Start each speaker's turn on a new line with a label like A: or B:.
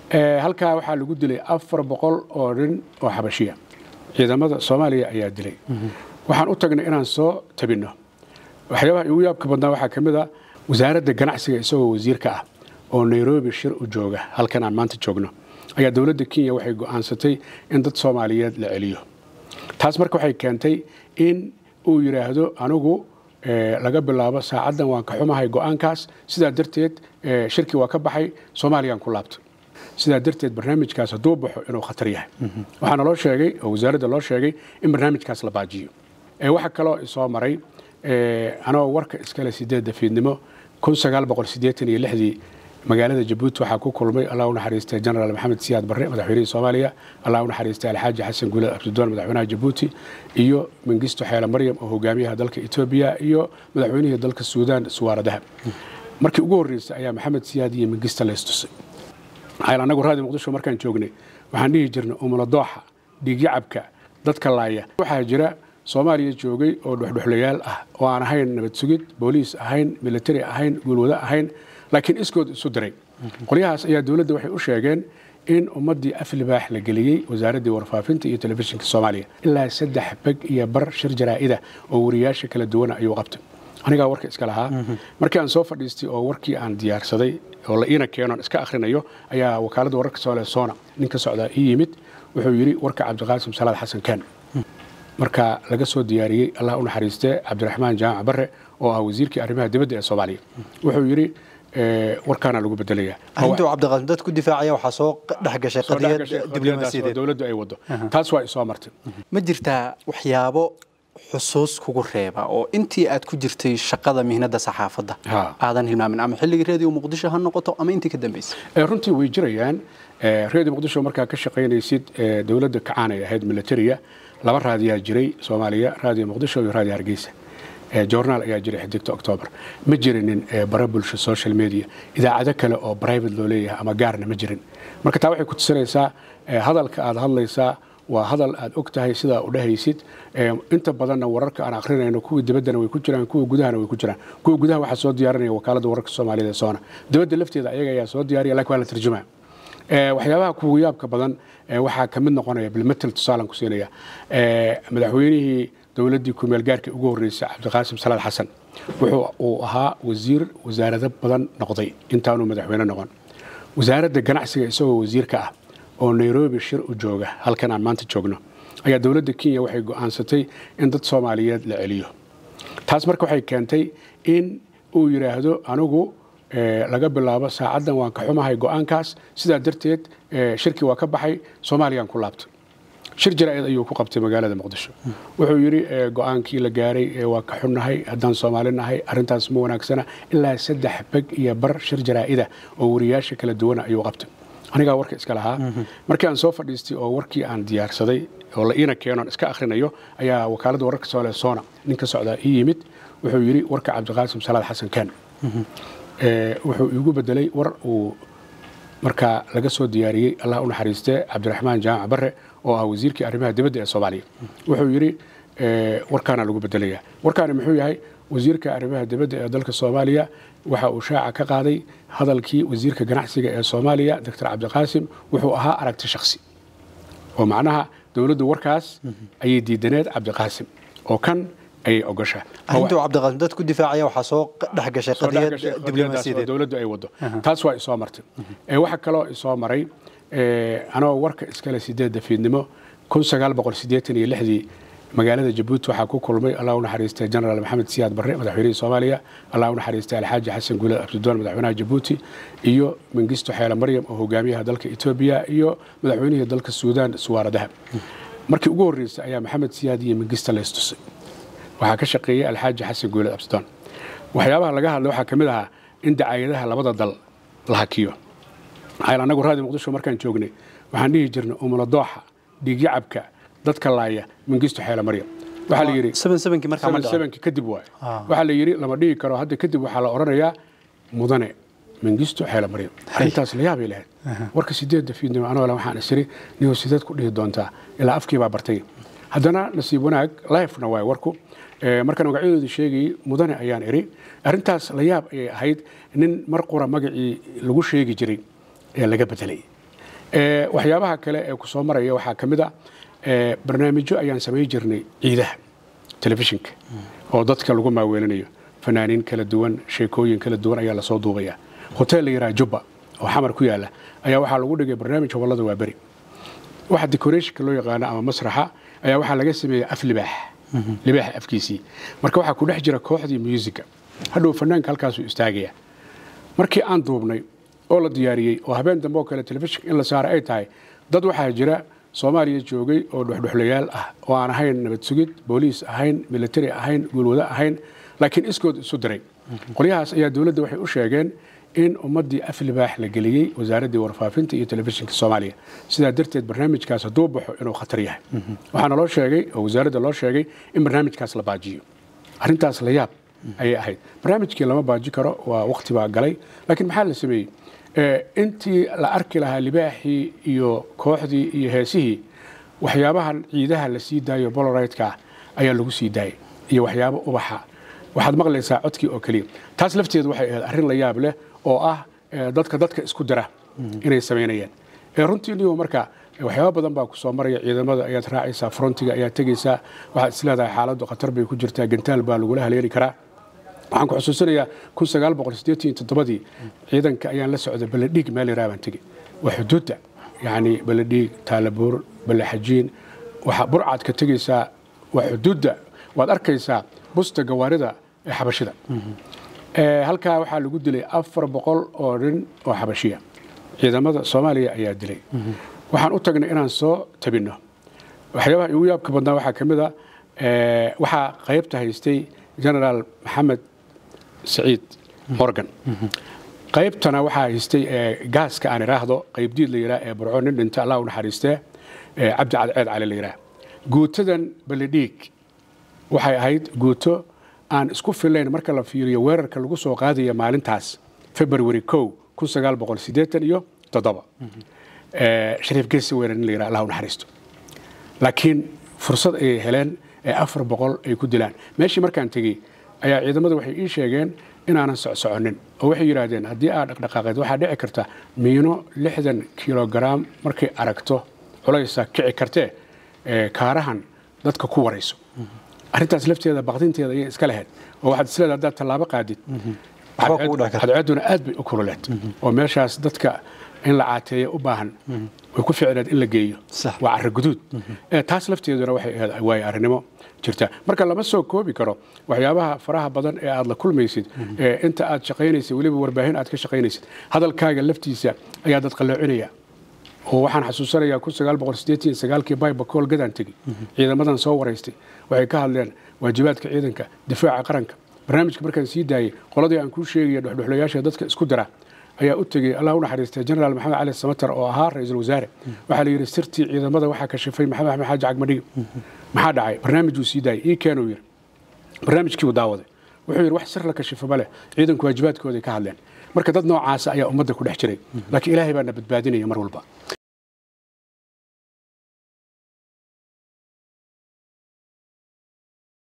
A: halkaa waxaa lagu dilay afar boqol oo nin oo xabashiya ciidamada soomaaliya ayaa dilay waxaan u tagnay inaan soo tabinno waxyaabaha igu yaabka badnaa waxaa ka mid a wasaaradda ganacsiga isagoo wasiirka ah oo nairobi shir u jooga halkan aan maanta joogno ayaa dowladda kenya waxay go'aansatay in dad soomaaliyeed la celiyo taas marka waxay keentay in uu yidhaahdo anigu laga bilaabo saacaddan waan ka xumahay go'aankaas sidaa darteed shirkii waa ka baxay soomaaliyaan ku laabtay sidaa darteed barnaamijkaas hadduu baxo inuu khatar yahay waxaana loo sheegay oo wasaaradda loo sheegay in barnaamijkaas la baajiyo waxa kaloo isoo maray anoo warka iskale sideedda fiidnimo dii magaalada jabuuti waxaa ku kulmay allah u naxariistay genaraal maxamed siyaad barre madaxweynihii soomaaliya allah u naxariistay alxaaji xasan guulad abdidoon madaxweynaha jabuuti iyo mengisto xeele maryam oo hogaamiyaha dalka etoobiya iyo madaxweynihii dalka suudaan suwaaradaha markii ugu horreysay ayaa maxamed siyaad iyo mengista laystusay maxaa anagu raadi muqdisho markaan joognay waxaan dhihi jirnay umuladooxa dhiigyacabka dadka laaya waxaa jira soomaaliya joogay oo dhuxdhuxlayaal ah oo aan ahayn nabad sugid booliis ahayn militari ahayn guulwado ahayn laakiin iskood isu diray qolyahaas ayaa dowladda waxay u sheegeen in ummaddii aflibaax la geliyey wasaaraddii warfaafinta iyo telefishinka soomaaliya ilaa saddex beg iyo bar shir jaraa'ida oo wariyaasha kala duwana ayuu qabtay anigaa warka iska lahaa markii aan soo fadhiistay oo warkii aan diyaarsaday oo la iina keenoon iska akhrinayo ayaa wakaaladda wararka soole soona nin ka socdaa ii yimid wuxuu yidhi warka cabdiqaasim salaad xasan kaan marka laga soo diyaariyey allah u naxariistee cabdiraxmaan jaamac barre oo ah wasiirkii arrimaha dibadda ee soomaaliya wuxuu yidhi warkaana lagu bedelayaa
B: arrintuu cabdiqaasim dad ku difaacaya waxaa soo dhex gashay qadiyad diblomaasiyadeed
A: dowladdu ay wado taas waa isoo martay
B: ma jirtaa waxyaabo xusuus kugu reeba oo intii aad ku jirtay shaqada mihnada saxaafadda aadan hilmaamin ama xilligii reediyo muqdisho ha noqoto ama intii ka dambaysay
A: runtii way jirayaan reediyo muqdisho markaa ka shaqaynaysid dowladda kacaan ay ahayd militariga laba raadiyaa jiray soomaaliya raadiyo muqdisho iyo raadiyo hargeysa journaal ayaa jiray xidigta octoobar ma jirinin bara bulsho social media idaacado kale oo private loo leeyahay ama gaarna ma jirin marka taa waxay ku tusinaysaa hadalka aad hadlaysaa waa hadal aad og tahay sidaa u dhehaysid inta badanna wararka aan akrinayno kuwii dibaddana way ku jiraan kuwa gudahana way ku jiraan kuwa gudaha waxaa soo diyaarinaya wakaaladda wararka soomaaliyada ee soona dibadda lafteeda ayaga ayaa soo diyaariya lakin waa la tarjumaa waxyaabaha kuwa yaabka badan waxaa ka mid noqonaya bilmetel tusaalan ku siinaya madaxweynihii dowladdii kumeel gaarka ugu horreysay cabdiqaasim salaad xasan wuxuu uu ahaa wasiir wasaarado badan noqday intaanuu madaxweyne noqon wasaaradda ganacsiga isagoo wasiirka ah oo nairobi shir u jooga halkan aan maanta joogno ayaa dowladda kenya waxay go'aansatay in dad soomaaliyeed la celiyo taas marka waxay keentay in uu yidhaahdo anigu laga bilaabo saacaddan waan ka xumahay go'aankaas sidaa darteed shirkii waa ka baxay soomaaliyaan ku laabtay shir jaraa'id ayuu ku qabtay magaalada muqdisho wuxuu yidhi go'aankii la gaaray waa ka xunnahay haddaan soomaali nahay arrintaas ma wanaagsana ilaa saddex beg iyo bar shir jaraa'ida oo wariyaasha kala duwana ayuu qabtay anigaa warka iska lahaa markii aan soo fadhiistay oo warkii aan diyaarsaday oo la iina keenoon iska akhrinayo ayaa wakaaladda wararka soole soona nin ka socdaa ii yimid wuxuu yidhi warka cabdiqaasim salaad xasan kaan wuxuu iigu bedelay war uu markaa laga soo diyaariyey allah u naxariistee cabdiraxmaan jaamac barre oo ah wasiirkii arrimaha dibadda ee soomaaliya wuxuu yidhi warkaana lagu bedelayaa warkaani muxuu yahay wasiirka arrimaha dibadda ee dalka soomaaliya waxa uu shaaca ka qaaday hadalkii wasiirka ganacsiga ee soomaaliya doctor cabdiqaasim wuxuu ahaa aragti shaksi oo macnaha dowladdu warkaas ayay diidaneed cabdiqaasim oo kan ayay ogoshaa
B: arrintuu cabdiqaasim dad ku difaacaya waxaa soo dhex gashay qadiyad diblomaasiyadeed
A: dowladdu ay wado taas waa isoo martay waxa kaloo isoo maray anoo warka iskale sideedda fiidnimo dii magaalada jabuuti waxaa ku kulmay allah u naxariistay genaraal maxamed siyaad barre madaxweynihii soomaaliya allah u naxariistay alxaaji xasan guulad abdidoon madaxweynaha jabuuti iyo mengisto xeele maryam oo hogaamiyaha dalka etoobiya iyo madaxweynihii dalka suudaan suwaaradaha markii ugu horreysay ayaa maxamed siyaad iyo mengista laystusay waxaa ka shaqeeyey alxaaji xasan guulad abdidoon waxyaabaha laga hadlay waxaa ka mid ahaa in dacaayadaha labada dal la hakiyo maxaa anagu raadi muqdisho markaan joognay waxaan dhihi jirnay umuladooxa dhiigyacabka dadka laaya mengisto xeele maryam waxaa la yidhi
B: sevensevenkii markaa ma dhaco
A: sevenki kadib waay waxaa la yidhi lama dhihi karo hadda kadib waxaa la odhanayaa mudane mengisto xeele maryam arrintaas la yaabay lahayd warka sideedda fiidnimo anoo le waxaan isiri niyo sideed ku dhihi doontaa ilaa afkii baa bartay haddana nasiib wanaag lifena waay warku markaan magacyadooda sheegayey mudane ayaan iri arrintaas la yaab ayay ahayd nin mar qura magacii lagu sheegi jiray ee laga bedelay waxyaabaha kale ee ku soo maraya waxaa ka mid a barnaamijyo ayaan samayn jirnay ciidaha telefishinka oo dadka lagu maaweelinayo fanaaniin kala duwan sheekooyin kala duwan ayaa lasoo duubaya hotel la yidhaha jubba oo xamar ku yaala ayaa waxaa lagu dhigay barnaamij howlada waa beri waxa decorationka loo yaqaano ama masraxa ayaa waxaa laga sameeyey af libaax libaaxa afkiisii marka waxaa ku dhex jira kooxdii musica hadhow fanaanka halkaasuu istaagaya markii aan duubnay oo la diyaariyey oo habeen dambe oo kale telefishinka in la saara ay tahay dad waxaa jira soomaaliya joogay oo dhuxdhuxlayaal ah oo aan ahayn nabad sugid booliis ahayn military ahayn guulwado ahayn laakiin iskood isu diray qolyahaas ayaa dowladda waxay u sheegeen in ummaddii af libaax la geliyey wasaaraddii warfaafinta iyo telefishinka soomaaliya sidaa darteed barnaamijkaas hadduu baxo inuu khatar yahay waxaana loo sheegay oo wasaaradda loo sheegay in barnaamijkaas la baajiyo arrintaas la yaab ayay ahayd barnaamijkii lama baaji karo waa waqti baa galay laakiin maxaa la sameeyey intii la arki lahaa libaaxii iyo kooxdii iyo heesihii waxyaabahan ciidaha la sii daayo boloraytka ayaa lagu sii daayay iyo waxyaabo ubaxa waxaad maqlaysaa codkii oo keliya taas lafteedu waxay ahayd arrin la yaab leh oo ah dadka dadka isku dira inay samaynayaan runtii niyo marka waxyaaba badan baa ku soo maraya ciidamada ayaad raacaysaa frontiga ayaad tegaysaa waxaad isleedahay xaaladdu khatar bay ku jirtaa gantaal baa lagula haleeli karaa waxaan ku xusuusinayaa kun sagaal boqol siddeetan toddobadii ciidanka ayaan la socday baledhiig meel yaraa baan tegey waa xuduudda yacni baledhiig taalabuur balexajiin waxaa burcaad ka tegaysaa waa xuduudda waad arkaysaa busta gawaarida ee xabashida halkaa waxaa lagu dilay afar boqol oo nin oo xabashiya ciidamada soomaaliya ayaa dilay waxaan u tagnay inaan soo tabinno waxyaabaha igu yaabka badnaa waxaa ka mid a waxaa qaybta haystay genaraal maxamed saciid morgan qaybtana waxaa haystay gaaska aan idhaahdo qaybdiid la yidhaah ee burco nin dhinta allah u naxariistee cabdi cadceed cali la yidhaah guutadan baledhiig waxay ahayd guuto aan isku filayn marka la fiiriyo weerarka lagu soo qaadaya maalintaas february kow kun sagaal boqol siddeetan iyo toddoba shariif geesi weerar nin la yidhaha allah u naxariisto laakiin fursad ayay heleen ee afar boqol ay ku dilaan meeshii markaan tegey ayaa ciidamada waxay ii sheegeen inaanan socsoconin oo waxay yidhaahdeen haddii aad dhaqdhaqaaqeed waxaa dhici karta miino lixdan kilogaram markay aragto culaysa kici kartee kaarahan dadka ku warayso arrintaas lafteeda baqdinteeda ayay iska lahayd oo waxaad isleedahay haddaad tallaabo qaadid cadceeduna aad bay u kululeed oo meeshaas dadka in la caateeya u baahan way ku ficneed in la geeyo waa carro guduud taas lafteeduna waxay ahayd waayo arrinimo jirta marka lama soo koobi karo waxyaabaha faraha badan ee aad la kulmaysid inta aad shaqaynaysid weliba warbaahin aad ka shaqaynaysid hadalkaaga laftiisa ayaa dad qalloocinaya oo waxaan xasuusanayaa kun sagaal boqol siddeetan sagaalkii baybakool gadaan tegey ciidamadan soo waraystay waxay ka hadleen waajibaadka ciidanka difaaca qaranka barnaamijka markaan sii daayey qoladii aan kuu sheegaya dhuxdhuxlayaasha dadka isku dira ayaa u tegey allah u naxariistay genaraal maxamed cali samatar oo ahaa ra-iisul wasaare waxaa la yidhi sirtii ciidamada waxaa kashifay maxamed axmed xaaji cagmadhigi maxaa dhacay barnaamijuu sii daayey ii keenuu yidhi barnaamijkii uu daawaday wuxuu yidhi wax sir la kashifa ma leh ciidanku waajibaadkooday ka hadleen marka dad noocaasa ayaa ummadda ku dhex jiray laakiin ilaahay baa na badbaadinaya mar walba